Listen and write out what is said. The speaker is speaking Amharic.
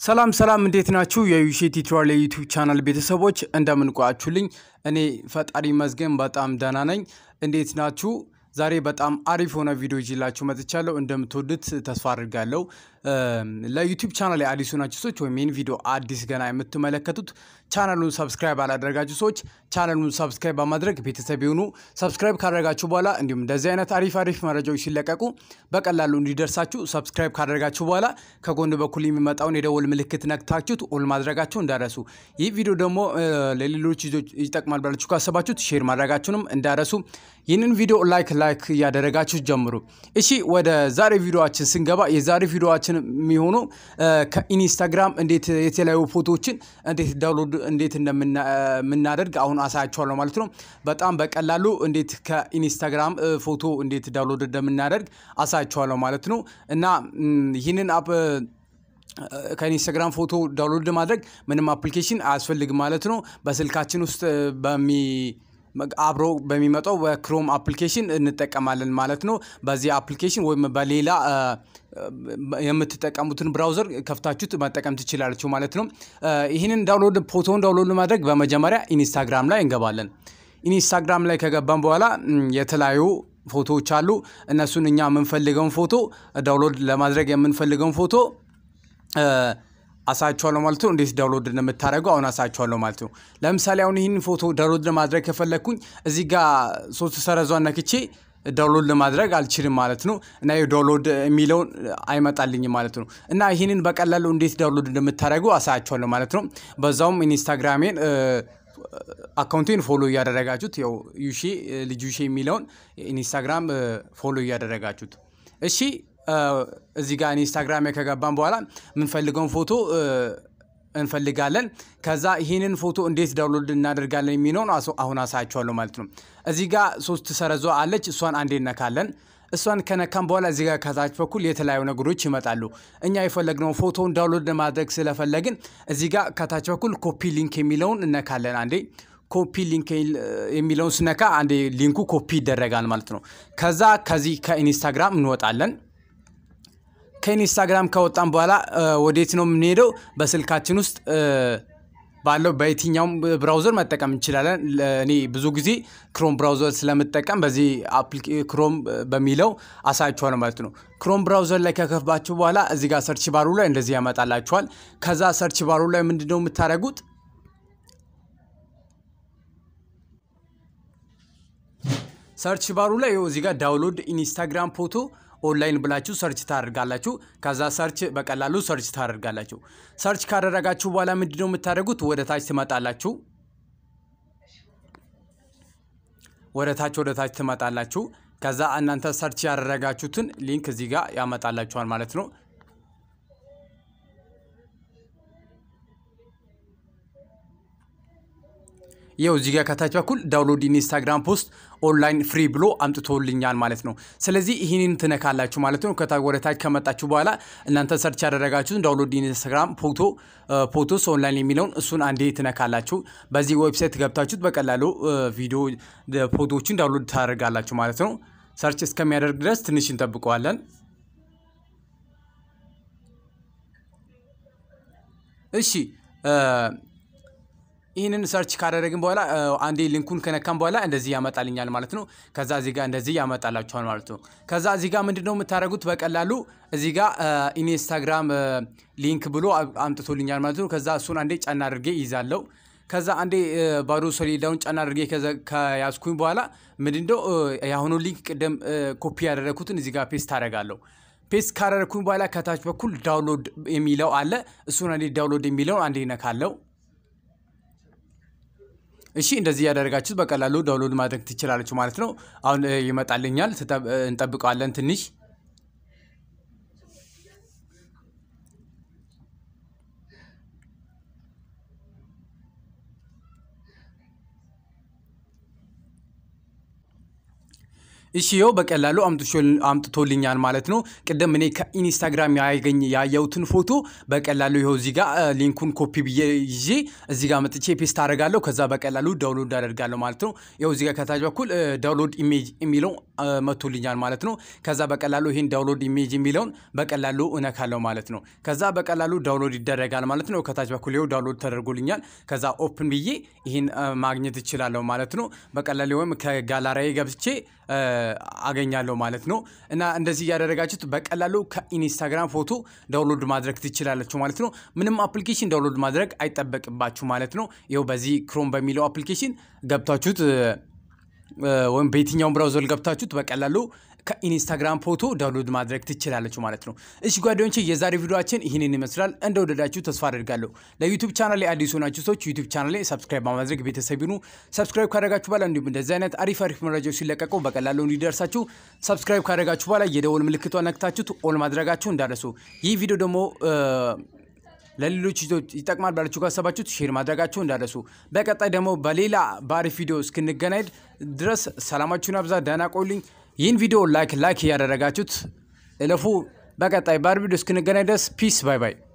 ሰላም ሰላም፣ እንዴት ናችሁ? የዩሼ ቲዩቶሪያል የዩቲዩብ ቻናል ቤተሰቦች እንደምን ቆያችሁልኝ? እኔ ፈጣሪ መዝገን በጣም ደህና ነኝ። እንዴት ናችሁ? ዛሬ በጣም አሪፍ የሆነ ቪዲዮ ይዤላችሁ መጥቻለሁ። እንደምትወዱት ተስፋ አድርጋለሁ። ለዩቲዩብ ቻናል አዲሱ ናችሁ ሰዎች ወይም ይህን ቪዲዮ አዲስ ገና የምትመለከቱት ቻናሉን ሰብስክራይብ አላደረጋችሁ ሰዎች ቻናሉን ሰብስክራይብ በማድረግ ቤተሰብ የሆኑ ሰብስክራይብ ካደረጋችሁ በኋላ እንዲሁም እንደዚህ አይነት አሪፍ አሪፍ መረጃዎች ሲለቀቁ በቀላሉ እንዲደርሳችሁ ሰብስክራይብ ካደረጋችሁ በኋላ ከጎን በኩል የሚመጣውን የደወል ምልክት ነክታችሁት ኦል ማድረጋችሁ እንዳረሱ። ይህ ቪዲዮ ደግሞ ለሌሎች ልጆች ይጠቅማል ብላችሁ ካሰባችሁት ሼር ማድረጋችሁንም እንዳረሱ። ይህንን ቪዲዮ ላይክ ላይክ እያደረጋችሁ ጀምሩ። እሺ ወደ ዛሬ ቪዲዮችን ስንገባ የዛሬ ቪዲዮችን የሚሆኑ ከኢንስታግራም እንዴት የተለያዩ ፎቶዎችን እንዴት ዳውንሎድ እንዴት እንደምናደርግ አሁን አሳያችኋለሁ ማለት ነው። በጣም በቀላሉ እንዴት ከኢንስታግራም ፎቶ እንዴት ዳውንሎድ እንደምናደርግ አሳያችኋለሁ ማለት ነው እና ይህንን አፕ ከኢንስታግራም ፎቶ ዳውንሎድ ማድረግ ምንም አፕሊኬሽን አያስፈልግም ማለት ነው። በስልካችን ውስጥ በሚ አብሮ በሚመጣው በክሮም አፕሊኬሽን እንጠቀማለን ማለት ነው። በዚህ አፕሊኬሽን ወይም በሌላ የምትጠቀሙትን ብራውዘር ከፍታችሁት መጠቀም ትችላላችሁ ማለት ነው። ይህንን ዳውንሎድ ፎቶውን ዳውንሎድ ማድረግ በመጀመሪያ ኢንስታግራም ላይ እንገባለን። ኢንስታግራም ላይ ከገባን በኋላ የተለያዩ ፎቶዎች አሉ። እነሱን እኛ የምንፈልገውን ፎቶ ዳውንሎድ ለማድረግ የምንፈልገውን ፎቶ አሳያችኋለሁ ማለት ነው። እንዴት ዳውንሎድ እንደምታደርገው አሁን አሳያችኋለሁ ማለት ነው። ለምሳሌ አሁን ይህን ፎቶ ዳውንሎድ ለማድረግ ከፈለግኩኝ እዚህ ጋር ሶስት ሰረዟን ነክቼ ዳውንሎድ ለማድረግ አልችልም ማለት ነው እና ዳውንሎድ የሚለውን አይመጣልኝም ማለት ነው። እና ይህንን በቀላሉ እንዴት ዳውንሎድ እንደምታደርገው አሳያችኋለሁ ማለት ነው። በዛውም ኢንስታግራሜን አካውንቴን ፎሎ እያደረጋችሁት ያው ዩሼ ልጅ ዩሼ የሚለውን ኢንስታግራም ፎሎ እያደረጋችሁት እሺ እዚህ ጋር ኢንስታግራም ከገባን በኋላ የምንፈልገውን ፎቶ እንፈልጋለን። ከዛ ይህንን ፎቶ እንዴት ዳውንሎድ እናደርጋለን የሚለውን አሁን አሳያችኋለሁ ማለት ነው። እዚህ ጋር ሶስት ሰረዟ አለች። እሷን አንዴ እነካለን። እሷን ከነካም በኋላ እዚህ ጋር ከታች በኩል የተለያዩ ነገሮች ይመጣሉ። እኛ የፈለግነው ፎቶውን ዳውንሎድ ለማድረግ ስለፈለግን እዚህ ጋር ከታች በኩል ኮፒ ሊንክ የሚለውን እነካለን አንዴ ኮፒ ሊንክ የሚለውን ስነካ አንዴ ሊንኩ ኮፒ ይደረጋል ማለት ነው። ከዛ ከዚህ ከኢንስታግራም እንወጣለን። ከኢንስታግራም ከወጣን በኋላ ወዴት ነው የምንሄደው? በስልካችን ውስጥ ባለው በየትኛውም ብራውዘር መጠቀም እንችላለን። እኔ ብዙ ጊዜ ክሮም ብራውዘር ስለምጠቀም በዚህ ክሮም በሚለው አሳያችኋለሁ ማለት ነው። ክሮም ብራውዘር ላይ ከከፍባችሁ በኋላ እዚህ ጋር ሰርች ባሩ ላይ እንደዚህ ያመጣላችኋል። ከዛ ሰርች ባሩ ላይ ምንድነው የምታደርጉት? ሰርች ባሩ ላይ እዚህ ጋር ዳውንሎድ ኢንስታግራም ፎቶ ኦንላይን ብላችሁ ሰርች ታደርጋላችሁ። ከዛ ሰርች በቀላሉ ሰርች ታደርጋላችሁ። ሰርች ካደረጋችሁ በኋላ ምንድነው የምታደርጉት? ወደ ታች ትመጣላችሁ። ወደ ታች ወደ ታች ትመጣላችሁ። ከዛ እናንተ ሰርች ያደረጋችሁትን ሊንክ እዚህ ጋር ያመጣላችኋል ማለት ነው። ይኸው እዚህ ጋር ከታች በኩል ዳውንሎድ ኢንስታግራም ፖስት ኦንላይን ፍሪ ብሎ አምጥቶልኛል ማለት ነው። ስለዚህ ይህንን ትነካላችሁ ማለት ነው። ወደ ታች ከመጣችሁ በኋላ እናንተ ሰርች ያደረጋችሁትን ዳውንሎድ ኢንስታግራም ፎቶ ፎቶስ ኦንላይን የሚለውን እሱን አንዴ ትነካላችሁ። በዚህ ዌብሳይት ገብታችሁት በቀላሉ ቪዲዮ ፎቶዎችን ዳውንሎድ ታደርጋላችሁ ማለት ነው። ሰርች እስከሚያደርግ ድረስ ትንሽ እንጠብቀዋለን። እሺ ይህንን ሰርች ካደረግን በኋላ አንዴ ሊንኩን ከነካም በኋላ እንደዚህ ያመጣልኛል ማለት ነው። ከዛ እዚህ ጋር እንደዚህ ያመጣላችኋል ማለት ነው። ከዛ እዚህ ጋር ምንድን ነው የምታደርጉት? በቀላሉ እዚህ ጋር ኢንስታግራም ሊንክ ብሎ አምጥቶልኛል ማለት ነው። ከዛ እሱን አንዴ ጫና አድርጌ ይዛለው። ከዛ አንዴ ባዶ ሰሌዳውን ጫና አድርጌ ከያዝኩኝ በኋላ ምንድነው የአሁኑ ሊንክ ቅደም ኮፒ ያደረግኩትን እዚህ ጋር ፔስት አደርጋለሁ። ፔስት ካደረግኩኝ በኋላ ከታች በኩል ዳውንሎድ የሚለው አለ። እሱን አንዴ ዳውንሎድ የሚለውን አንዴ ይነካለው። እሺ እንደዚህ ያደረጋችሁት በቀላሉ ዳውንሎድ ማድረግ ትችላለች ማለት ነው። አሁን ይመጣልኛል፣ እንጠብቀዋለን ትንሽ። እሺ ይኸው በቀላሉ አምጥቶልኛል ማለት ነው። ቅድም እኔ ከኢንስታግራም ያገኝ ያየሁትን ፎቶ በቀላሉ ይኸው እዚህ ጋር ሊንኩን ኮፒ ብዬ ይዤ እዚህ ጋር መጥቼ ፔስት አደርጋለሁ። ከዛ በቀላሉ ዳውንሎድ አደርጋለሁ ማለት ነው። ይኸው እዚህ ጋር ከታች በኩል ዳውንሎድ ኢሜጅ የሚለው መጥቶልኛል ማለት ነው። ከዛ በቀላሉ ይህን ዳውንሎድ ኢሜጅ የሚለውን በቀላሉ እነካለሁ ማለት ነው። ከዛ በቀላሉ ዳውንሎድ ይደረጋል ማለት ነው። ከታች በኩል ይኸው ዳውንሎድ ተደርጎልኛል። ከዛ ኦፕን ብዬ ይህን ማግኘት እችላለሁ ማለት ነው። በቀላሉ ወይም ከጋላሪዬ ገብቼ አገኛለሁ ማለት ነው። እና እንደዚህ እያደረጋችሁት በቀላሉ ከኢንስታግራም ፎቶ ዳውንሎድ ማድረግ ትችላላችሁ ማለት ነው። ምንም አፕሊኬሽን ዳውንሎድ ማድረግ አይጠበቅባችሁ ማለት ነው። ይኸው በዚህ ክሮም በሚለው አፕሊኬሽን ገብታችሁት ወይም በየትኛውም ብራውዘር ገብታችሁት በቀላሉ ከኢንስታግራም ፎቶ ዳውንሎድ ማድረግ ትችላለችሁ ማለት ነው። እሺ ጓደኞቼ የዛሬ ቪዲዮችን ይህንን ይመስላል። እንደወደዳችሁ ተስፋ አድርጋለሁ። ለዩቱብ ቻናል ላይ አዲስ ሆናችሁ ሰዎች ዩቱብ ቻናል ላይ ሰብስክራይብ በማድረግ ቤተሰብ ይሁኑ። ሰብስክራይብ ካደረጋችሁ በኋላ እንዲሁም እንደዚህ አይነት አሪፍ አሪፍ መረጃዎች ሲለቀቁ በቀላሉ እንዲደርሳችሁ ሰብስክራይብ ካደረጋችሁ በኋላ የደወል ምልክቷ ነክታችሁት ኦል ማድረጋችሁ እንዳደረሱ ይህ ቪዲዮ ደግሞ ለሌሎች ይጠቅማል ባላችሁ ካሰባችሁት ሼር ማድረጋችሁ እንዳደረሱ። በቀጣይ ደግሞ በሌላ በአሪፍ ቪዲዮ እስክንገናኝ ድረስ ሰላማችሁን አብዛ። ደህና ቆዩልኝ። ይህን ቪዲዮ ላይክ ላይክ እያደረጋችሁት እለፉ። በቀጣይ በአሪፍ ቪዲዮ እስክንገናኝ ድረስ ፒስ ባይ ባይ።